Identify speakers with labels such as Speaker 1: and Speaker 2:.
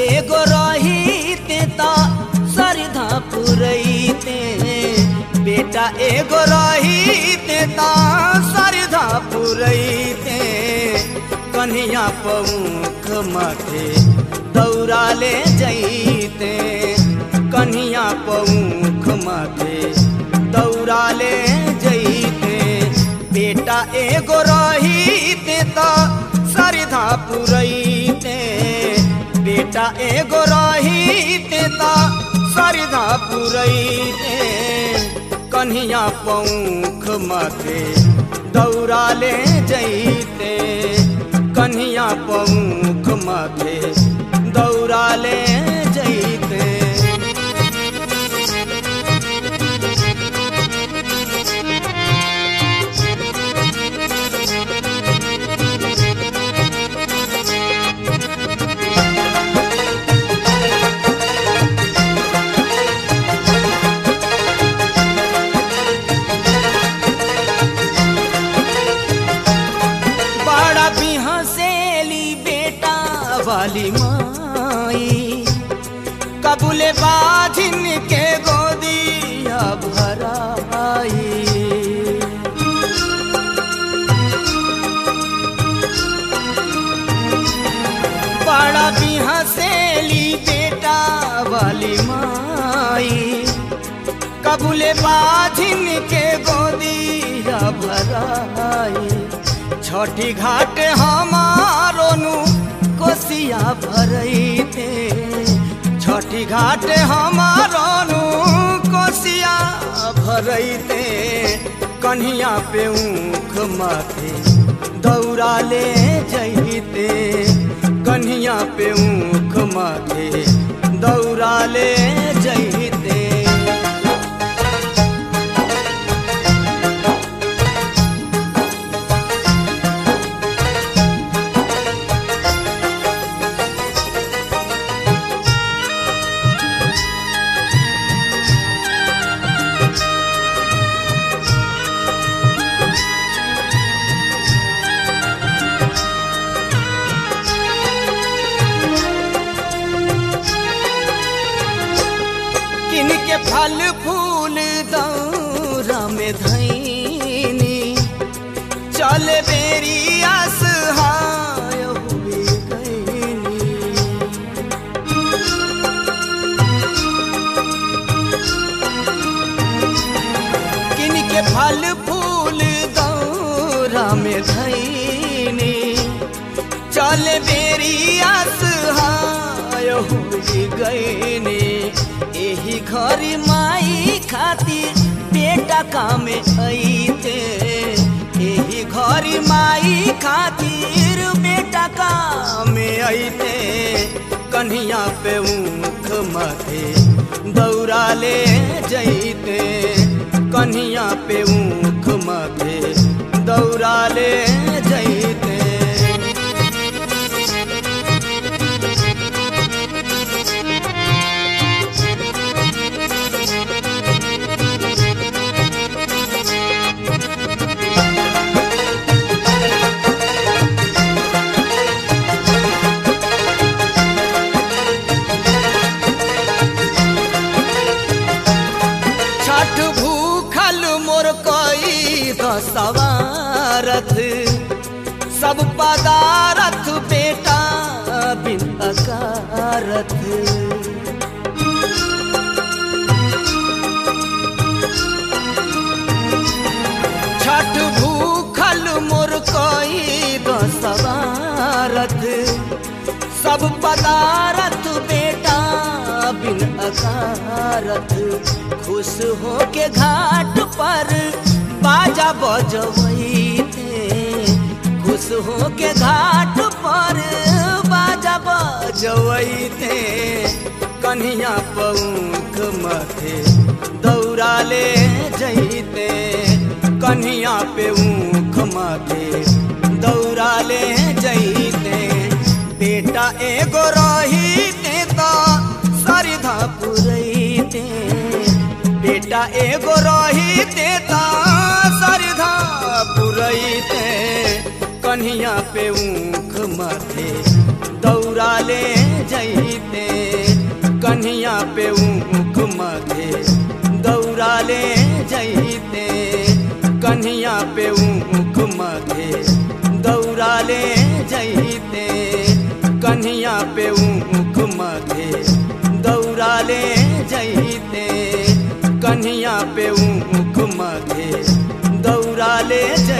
Speaker 1: एगो रहीते त सरधा पुरैते बेटा एगो रहीते त सरधा पुरैते कन्हैया पौख माथे दौड़ा ले जैते कन्हैया पौख माथे दौड़ा ले जैते बेटा एगो रहीते त सरधा पुरैते बेटा एगो रहीते त सरधा पुरैते कन्हैया पौख माथे दौड़ा ले जैते कन्हैया पौख माथे दौड़ा ले जैते बड़ा बिहसेली बेटा वाली माई कबूले बाजिन के गोदिया भराई बड़ा बिहसेली बेटा वाली माई कबूले बाजिन के गोदिया भराई छठी घाट हमारो नु कोसिया भरैते छठी घाट हमारो नु कोसिया भरैते कन्हिया पे ऊख माथे दौड़ा ले जैते कन्हिया पे ऊख माथे दौड़ा ले जैते किनके फल फूल दौरा में धैनी चल बेरी असहाय हुए गईनी किनके फल फूल दौरा में धैनी चल बेरी असहाय हुई गईनी एही घर माई खातिर बेटा काम अइते एही घर माई खातिर बेटा काम अइते कन्हिया पे ऊख माथे दौड़ा ले जैते कन्हिया पे ऊख माथे दौड़ा ले जैते छठ भूखल मोर कई दसवारथ सब पदारथ बेटा बिन अकारथ छठ भूखल मोर कई दसवारथ सब पदारथ बेटा बिन अकारथ खुश हो के घाट पर बाजा बजवैते खुश हो के घाट पर बाजा बजवैते कन्हिया पौख माथे दौड़ा ले जैते कन्हिया पे ऊख माथे दौड़ा ले जैते बेटा एगो रहीते त सरधा पुरैते बेटा एगो रहीते त सरधा पुरैते कन्हिया पे ऊख माथे दौड़ा ले जैते कन्हिया पे ऊख मथे दौड़ा ले जैते कन्हिया पे ऊख मथे दौड़ा ले जैते कन्हिया पे ऊख मथे दौड़ा ले जैते कन्हिया पे ऊख मथे दौड़ा ले